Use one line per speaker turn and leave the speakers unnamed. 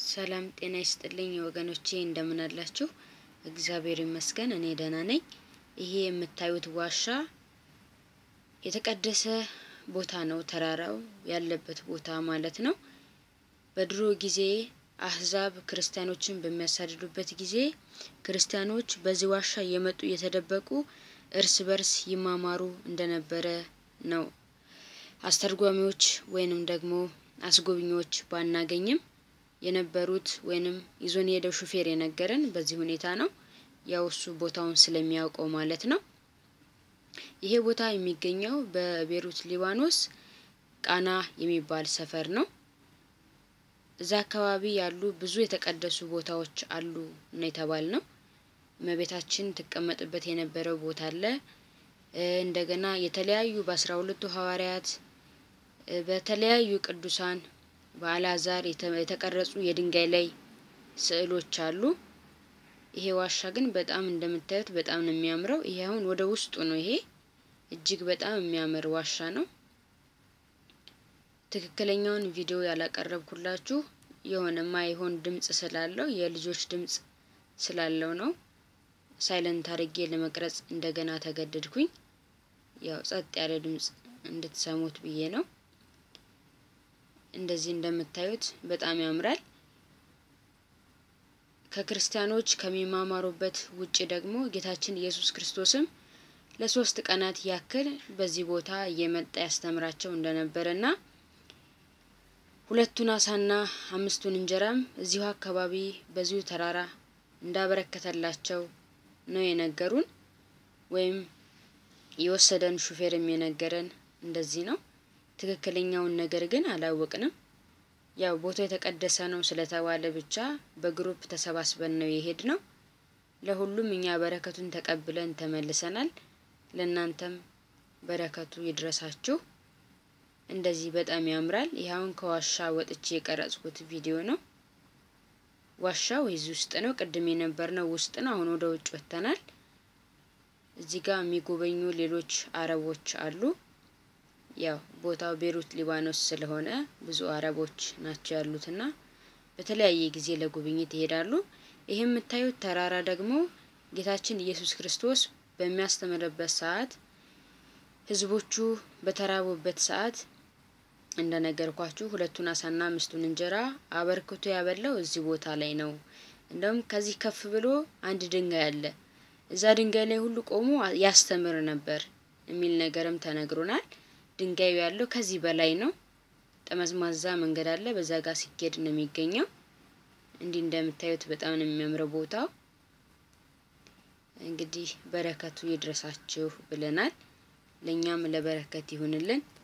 ሰላም ጤና ይስጥልኝ ወገኖቼ እንደምን አላችሁ? እግዚአብሔር ይመስገን እኔ ደህና ነኝ። ይሄ የምታዩት ዋሻ የተቀደሰ ቦታ ነው፣ ተራራው ያለበት ቦታ ማለት ነው። በድሮ ጊዜ አህዛብ ክርስቲያኖችን በሚያሳድዱበት ጊዜ ክርስቲያኖች በዚህ ዋሻ እየመጡ እየተደበቁ እርስ በርስ ይማማሩ እንደነበረ ነው አስተርጓሚዎች ወይንም ደግሞ አስጎብኚዎች ባናገኝም የነበሩት ወይንም ይዞን የሄደው ሹፌር የነገረን በዚህ ሁኔታ ነው። ያው እሱ ቦታውን ስለሚያውቀው ማለት ነው። ይሄ ቦታ የሚገኘው በቤሩት ሊባኖስ ቃና የሚባል ሰፈር ነው። እዛ አካባቢ ያሉ ብዙ የተቀደሱ ቦታዎች አሉ ነው የተባል ነው። እመቤታችን ትቀመጥበት የነበረው ቦታ አለ። እንደገና የተለያዩ በአስራ ሁለቱ ሐዋርያት በተለያዩ ቅዱሳን በአልዓዛር የተቀረጹ የድንጋይ ላይ ስዕሎች አሉ። ይሄ ዋሻ ግን በጣም እንደምታዩት በጣም ነው የሚያምረው። ይሄ አሁን ወደ ውስጡ ነው። ይሄ እጅግ በጣም የሚያምር ዋሻ ነው። ትክክለኛውን ቪዲዮ ያላቀረብኩላችሁ የሆነ ማይሆን ድምጽ ስላለው የልጆች ድምጽ ስላለው ነው። ሳይለንት አድርጌ ለመቅረጽ እንደገና ተገደድኩኝ። ያው ጸጥ ያለ ድምጽ እንድትሰሙት ብዬ ነው። እንደዚህ እንደምታዩት በጣም ያምራል። ከክርስቲያኖች ከሚማማሩበት ውጭ ደግሞ ጌታችን ኢየሱስ ክርስቶስም ለሶስት ቀናት ያክል በዚህ ቦታ እየመጣ ያስተምራቸው እንደነበረና ሁለቱን አሳና አምስቱን እንጀራም እዚሁ አካባቢ በዚሁ ተራራ እንዳበረከተላቸው ነው የነገሩን። ወይም የወሰደን ሹፌርም የነገረን እንደዚህ ነው። ትክክለኛውን ነገር ግን አላወቅንም። ያው ቦታው የተቀደሰ ነው ስለተባለ ብቻ በግሩፕ ተሰባስበን ነው የሄድ ነው። ለሁሉም እኛ በረከቱን ተቀብለን ተመልሰናል። ለእናንተም በረከቱ ይድረሳችሁ። እንደዚህ በጣም ያምራል። ይህ አሁን ከዋሻ ወጥቼ የቀረጽኩት ቪዲዮ ነው። ዋሻው እዚህ ውስጥ ነው። ቅድም የነበርነው ውስጥ ነው። አሁን ወደ ውጭ ወጥተናል። እዚህ ጋር የሚጎበኙ ሌሎች አረቦች አሉ። ያው ቦታው ቤሩት ሊባኖስ ስለሆነ ብዙ አረቦች ናቸው ያሉትና በተለያየ ጊዜ ለጉብኝት ይሄዳሉ። ይህ የምታዩት ተራራ ደግሞ ጌታችን ኢየሱስ ክርስቶስ በሚያስተምርበት ሰዓት ሕዝቦቹ በተራቡበት ሰዓት እንደነገርኳችሁ ሁለቱን አሳና አምስቱን እንጀራ አበርክቶ ያበላው እዚህ ቦታ ላይ ነው። እንደውም ከዚህ ከፍ ብሎ አንድ ድንጋይ አለ። እዛ ድንጋይ ላይ ሁሉ ቆሞ ያስተምር ነበር የሚል ነገርም ተነግሮናል። ድንጋዩ ያለው ከዚህ በላይ ነው። ጠመዝማዛ መንገድ አለ። በዛ ጋር ሲኬድ ነው የሚገኘው። እንዲህ እንደምታዩት በጣም ነው የሚያምረው ቦታው። እንግዲህ በረከቱ ይድረሳችሁ ብለናል። ለእኛም ለበረከት ይሁንልን።